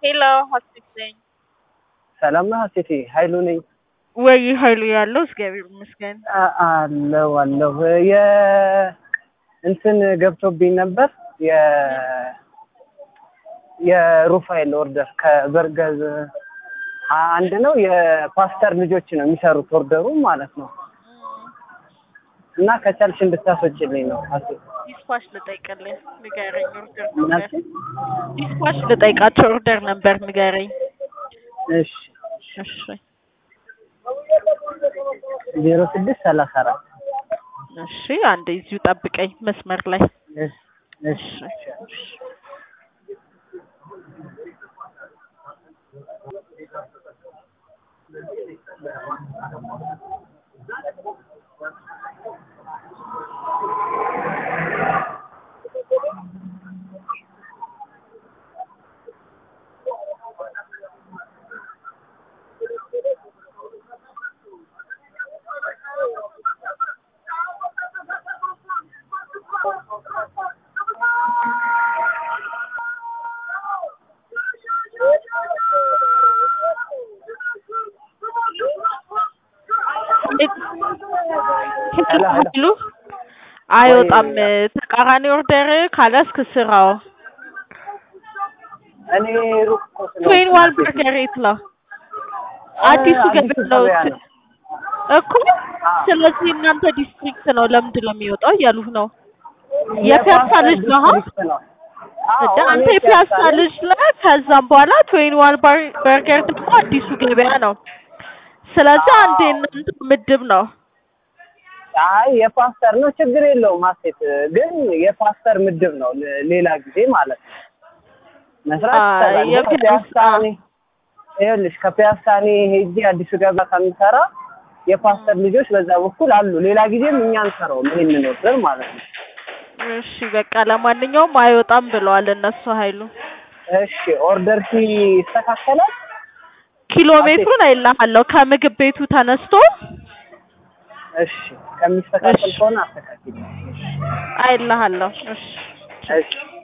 ሄሎ ሀሴት ነኝ። ሰላም ነህ ሀሴቴ? ኃይሉ ነኝ። ወይ ኃይሉ ያለው እግዚአብሔር ይመስገን። አ- አለሁ አለሁ። የ እንትን ገብቶብኝ ነበር የ የሩፋኤል ኦርደር ከበርገዝ አንድ ነው። የፓስተር ልጆች ነው የሚሰሩት ኦርደሩ ማለት ነው። እና ከቻልሽ እንድታስወጪልኝ ነው ሀሴት። ዲስፓች ልጠይቅልህ ንገረኝ። ኦርደር ምን ነበር አልሽኝ? ዲስፓች ልጠይቃቸው ኦርደር ነበር ንገረኝ። እሺ እሺ ዜሮ ስድስት ሰላሳ አራት እሺ አንድ እዚሁ ጠብቀኝ መስመር ላይ እሺ እሺ እሺ ሄሎ ሄሎ ሉ አይወጣም። ተቃራኒ ኦርደር ካላስክ ስራው እኔ ሩቅ እኮ ስለሆንኩ ትዌን ዋን ሀሴቴ። በርገር የት ነው? አዲሱ አዲሱ ገበያ ነው ገበያ ነው። እኮ። ስለዚህ እናንተ ዲስትሪክት ነው ለምንድን ነው የሚወጣው እያሉህ ነው። የፒያሳ ልጅ ነህ? ዲስትሪክት ነው። አዎ፣ እንደ እኔ አንተ የፒያሳ ፒያሳ ነኝ። ልጅ ነህ። ከዛም በኋላ ትዌን ዋን በርገር ደግሞ አዲሱ ገበያ ነው። ስለዚህ አንድ የእናንተ ምድብ ነው። አይ የፓስተር ነው፣ ችግር የለውም ሀሴት። ግን የፓስተር ምድብ ነው ለ- ሌላ ጊዜ ማለት ነው መስራት አይ፣ ይቻላል። ግን የፒያሳ- ከፒያሳ እኔ ይኸውልሽ ከፒያሳ እኔ ሄጄ አዲሱ ገበያ ከምሰራ የፓስተር ልጆች በዛ በኩል አሉ። ሌላ ጊዜም እኛ እንሰራውም ይሄንን ወስደን ማለት ነው። እሺ በቃ ለማንኛውም አይወጣም ብለዋል እነሱ ኃይሉ እሺ ኦርደር ሲ ይስተካከላል። ኪሎ ሜትሩን አይልሃለሁ ከምግብ ቤቱ ተነስቶ እሺ ከሚስተካከል እሺ። ከሆነ አስተካክል። አይልሃለሁ። እሺ እሺ